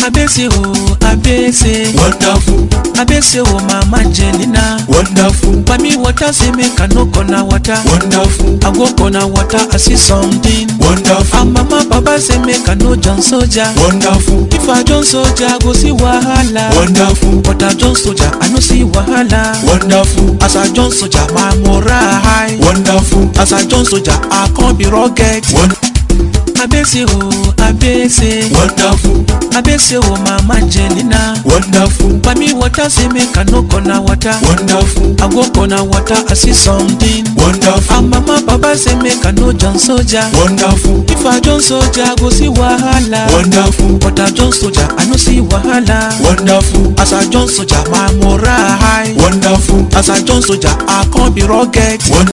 Abese oh, Abese. Wonderful, Abese oh, Mama Angelina. wonderful, Mami water say make I no corner water. wonderful, I go corner water, I see something. wonderful, And mama papa say make I no John soldier. wonderful, If I John soldier, I go see wahala. wonderful, But I John soldier, I no see wahala. wonderful, As I John soldier, my moral high. wonderful, As I John soldier, I can't be rugged. won- Abese oh, Abese. wonderful, Abese oh, Mama Angelina. wonderful, Mami water say make I no corner water. wonderful, I go corner water, I see something. wonderful, And mama papa say make I no John soldier. wonderful, If I John soldier, I go see wahala. wonderful, But I John soldier, I no see wahala. wonderful, As I John soldier, my moral high. wonderful, As I John soldier, I can't be rugged. won-